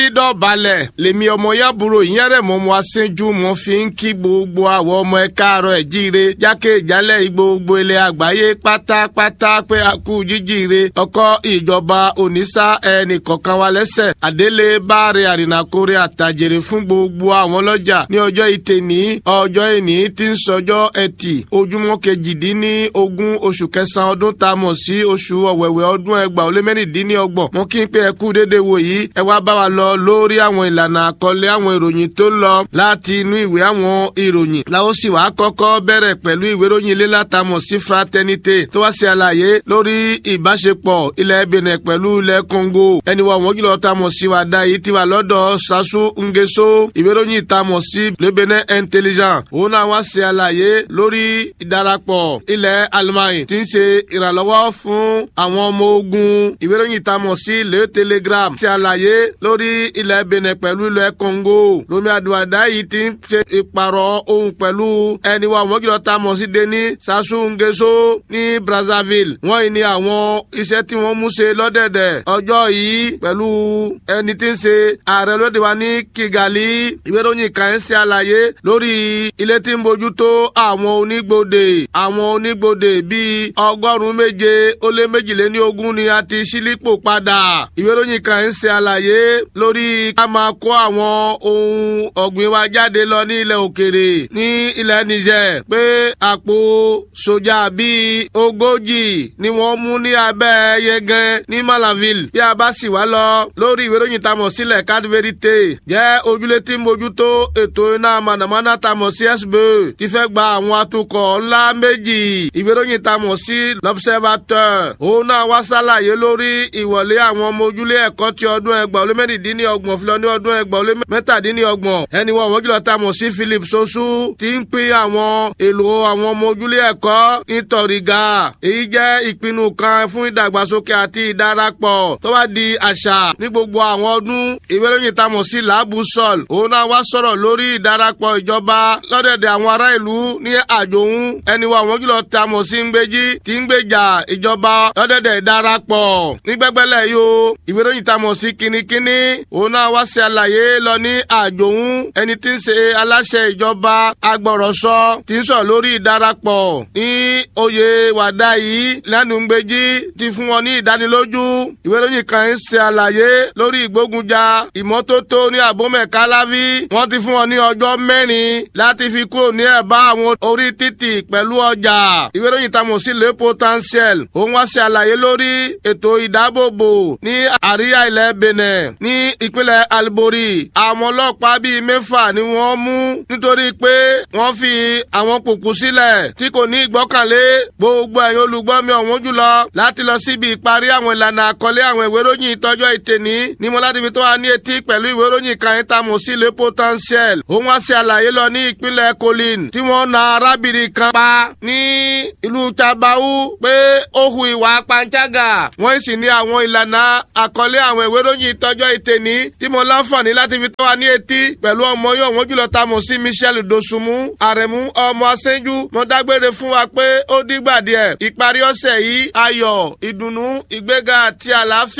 dọ̀balẹ̀ lèmi ọmọ yàbúrò ìyẹn rẹ̀ mọ́ mo aṣẹ́jú mo fi ń kí gbogbo àwọn ọmọ ẹ káàárọ̀ ẹ̀ jíire jákè ìjálẹ̀ gbogbo ilẹ̀ àgbáyé pátápátá pé a kú jíjíire ọkọ ìjọba onísà ẹnì kọ̀ọ̀kan wa lẹ́sẹ̀ àdélé báre àrìnàkórè àtàjèrè fún gbogbo àwọn ọlọ́jà ní ọjọ́ ìtẹ̀ní ọjọ́ ìní tí ń sọjọ́ ẹtì ojúmọ́ kejìdínní ogún oṣù kẹsàn-án ọdún tá a mọ̀ sí oṣù ọ̀wẹ̀wẹ̀ ọdún ẹgbàá ó lé mẹ́rìndínlọ́gbọ̀n mo kí n pé ẹ kú dédé wò yìí ẹ wá bá wa lọ lórí àwọn ìlànà àkọlé àwọn ìròyìn tó ń lọ láti inú ìwé àwọn ìròyìn làwọn sì wá kọ́kọ́ bẹ̀rẹ̀ pẹ̀lú ìwé ìròyìn ilé látàmọ̀ sí fraternité tó wá ṣe àlàyé lórí ìbáṣepọ̀ ilẹ̀ benin pẹ̀lú ilẹ̀ congo ẹni wọ́n wọ́n jùlọ tamọ̀ sí wa dá yìí ti wà lọ́dọ̀ sasu ngeso ìwé ìròyìn ìtamọ̀ sí le benin intelligent òun náà wá ṣe àlàyé lórí ìdarapọ̀ ilẹ̀ Allemagne tí ń ṣe ìrànlọ́wọ́ fún àwọn ọmọ ogun ìwé ìròyìn ìtamọ̀ sí le telegram ṣe àlàyé lórí ilẹ̀ benin pẹ̀lú ilẹ̀ congo lomi aduada yìí ti ń ṣe ìpàrọ̀ ohun pẹ̀lú ẹni wa wọ́n jùlọ tamọ̀ sí deni sasu ngeso ní brazzaville wọ́n yìí ní àwọn iṣẹ́ tí wọ́n mú ṣe lọ́dẹ̀dẹ̀ ọjọ́ yìí pẹ̀lú ẹni tí ń ṣe ààrẹ lóde wa ní kigali ìwé ìròyìn kan ń ṣe àlàyé lórí ilé tí ń bójútó àwọn onígbòde àwọn onígbòde bíi ọgọ́rùn-ún méje ó lé méjìléní ogún ni a ti ṣílípò padà ìwé ìròyìn kan ń ṣe àlàyé lórí ká máa kó àwọn ohun ọ̀gbìn wa jáde lọ ní ilẹ̀ òkèrè ní ilẹ̀ niger pé àpò sójà bíi ogójì ni wọ́n mú ní abẹ́ yẹgẹn ní malaville bí a bá sì wá lọ lórí ìwé ìròyìn tamọ̀ sílẹ̀ cadverite jẹ́ ojúlé tí ń bójútó ètò iná mànàmáná tamọ̀ sí sbe ti fẹ́ gba àwọn atukọ̀ ńlá méjì ìwé ìròyìn tamọ̀ sí l'observateur òun náà wá sálàyé lórí ìwọlé àwọn ọmọ ojúlé ẹ̀kọ́ ti ọdún ẹgbàá ó lé mẹ́rìndínlọ́gbọ̀n fi lọ ní ọdún ẹgbàá ó lé mẹ́tàdínlọ́gbọ̀n ẹni wọ́n wọ́n jùlọ tamọ̀ sí philip sosu ti ń pín àwọn èlò àwọn ọmọ ojúlé ẹ̀kọ́ nítorí ga èyí jẹ́ ìpinnu kan fún ìdàgbàsókè àti ìdarapọ̀ tó bá di àṣà ní gbogbo àwọn ọdún ìwé ìròyìn tamọ̀ sí làbù sọ̀l òun náà wá sọ̀rọ̀ lórí ìdarapọ̀ ìjọba lọ́dẹ̀dẹ̀ àwọn ará ìlú ní àjòhún ẹni wa àwọn jùlọ tamọ̀ sí ngbéjì tí ń gbèjà ìjọba lọ́dẹ̀dẹ̀ ìdarapọ̀ ní gbẹ́gbẹ́lẹ̀ yìí o ìwé ìròyìn tamọ̀ sí kínníkínní òun náà wá ṣe àlàyé lọ ní àjòhún ẹni tí ń ṣe aláṣẹ ìjọba agbọ̀rọ̀sọ tí ń sọ lórí ìdarapọ̀ ní oyè wàdà yìí lẹ́nu ngbéjì ti fún wọn ní ìdánilójú ìwé ìròyìn kan ń ṣe àlàyé lórí ìgbógunjà ìmọ́tótó ní àbómẹ̀ká láví wọ́n ti fún wọn ní ọjọ́ mẹ́rin láti fi kúrò ní ẹ̀bá àwọn orí títì pẹ̀lú ọjà ìwé ìròyìn tamọ̀ sí le potentiel òun wá ṣe àlàyé lórí ètò ìdáàbòbò ní àríyá ilẹ̀ benin ní ìpínlẹ̀ alibori àwọn ọlọ́pàá bíi mẹ́fà ni wọ́n mú nítorí pé wọ́n fi àwọn kùkù sílẹ̀ tí kò ní ìgbọ́kànlé gbogbo ẹ̀yin olùgbọ́ mi ọ̀wọ́n jùlọ láti lọ síbi ìparí àwọn ìlànà àkọlé àwọn ìwé ìròyìn ìtọ́jọ́ ìtẹ̀ní ní mo láti fi tó wa ní etí pẹ̀lú ìwé ìròyìn kan yín tamọ̀ sí le potentiel òun wá ṣe àlàyé lọ ní ìpínlẹ̀ colin tí wọ́n na arábìnrin kan pa ní ìlú tabau pé ó hu ìwà panṣágà wọ́n sì ní àwọn ìlànà àkọlé àwọn ìwé ìròyìn ìtọ́jọ́ ìtẹ̀ní tí mo láǹfààní láti fi tó wa ní etí pẹ̀lú ọmọ yóò wọ́n jùlọ tamọ̀ sí michel dosunmu àrẹ̀mú ọmọ aṣẹ́jú mo dágbére fún wa pé ó dìgbà díẹ̀ ìparí ọ̀sẹ̀ yìí ayọ̀ ìdùnnú ìgbéga àti àlàáfíà